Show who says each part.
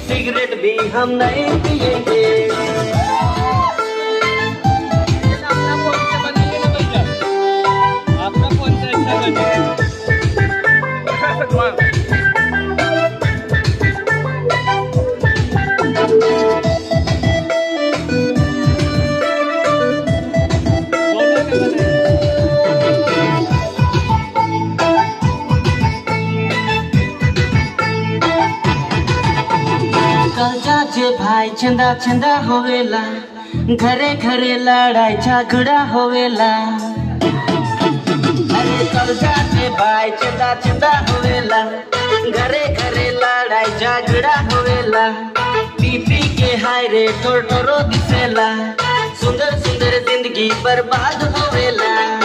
Speaker 1: cigarette भी हम नहीं पिएंगे
Speaker 2: अपना फोन से बनाइए ना भैया आपका फोन से अच्छा बने बोलो ना बनाइए
Speaker 1: कजा जे भाई चंदा चंदा होवेला घरे घरे लड़ाई झगड़ा होवेला अरे कजा जे भाई चंदा चंदा होवेला घरे घरे लड़ाई झगड़ा होवेला पीपी के हाय रे टोर टोरो दिसेला सुंदर सुंदर जिंदगी बर्बाद होवेला